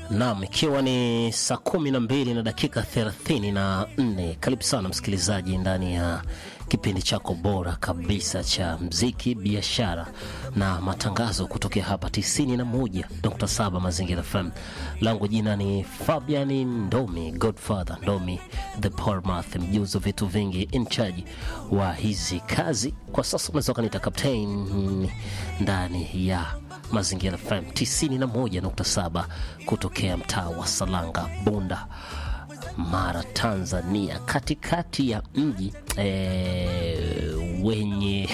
Naam, ikiwa ni saa kumi na mbili na dakika thelathini na nne karibu sana msikilizaji ndani ya kipindi chako bora kabisa cha mziki, biashara na matangazo kutokea hapa 91.7 Mazingira FM. Langu jina ni Fabian Ndomi, Godfather Ndomi, the Portmouth, mjuzi wa vitu vingi, in charge wa hizi kazi. Kwa sasa unaweza ukaniita captain ndani ya Mazingira FM 91.7 kutokea mtaa wa Salanga, Bunda, Mara, Tanzania, katikati ya mji e, wenye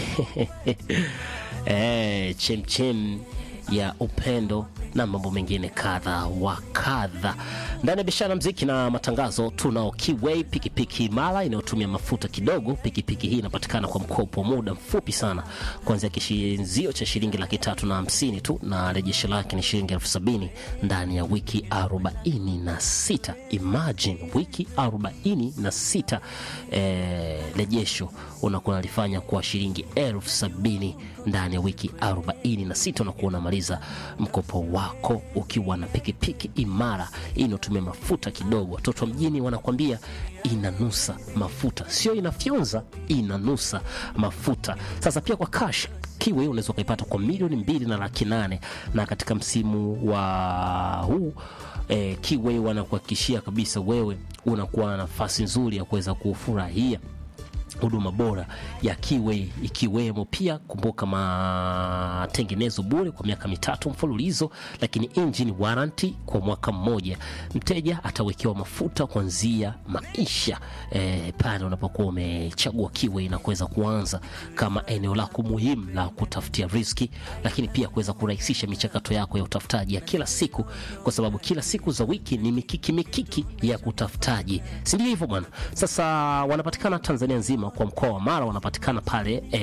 e, chemchem ya upendo na mambo mengine kadha wa kadha. Ndani ya biashara, mziki na matangazo, tunao Kiway pikipiki imara inayotumia mafuta kidogo. Pikipiki hii inapatikana kwa mkopo wa muda mfupi sana, kuanzia kishinzio cha shilingi laki tatu na hamsini tu, na rejesho lake ni shilingi elfu sabini ndani ya wiki arobaini na sita. Imagine wiki arobaini na sita eh, rejesho unakuwa unalifanya kwa shilingi elfu sabini ndani ya wiki arobaini na sita unakuwa unamaliza mkopo wako ukiwa na pikipiki imara inayotumia mafuta kidogo. Watoto wa mjini wanakwambia inanusa mafuta, sio inafyonza, inanusa mafuta. Sasa pia kwa cash Kiwe unaweza ukaipata kwa milioni mbili na laki nane na katika msimu wa huu eh, Kiwe wanakuhakikishia kabisa wewe unakuwa na nafasi nzuri ya kuweza kufurahia huduma bora ya Kiway ikiwemo pia, kumbuka, matengenezo bure kwa miaka mitatu mfululizo, lakini engine warranty kwa mwaka mmoja. Mteja atawekewa mafuta kuanzia maisha eh, pale unapokuwa umechagua Kiway na kuweza kuanza kama eneo lako muhimu la kutafutia riski, lakini pia kuweza kurahisisha michakato yako ya utafutaji ya kila siku, kwa sababu kila siku za wiki ni mikiki mikiki ya kutafutaji, si ndio hivyo bwana? Sasa wanapatikana Tanzania nzima kwa mkoa wa Mara wanapatikana pale eh,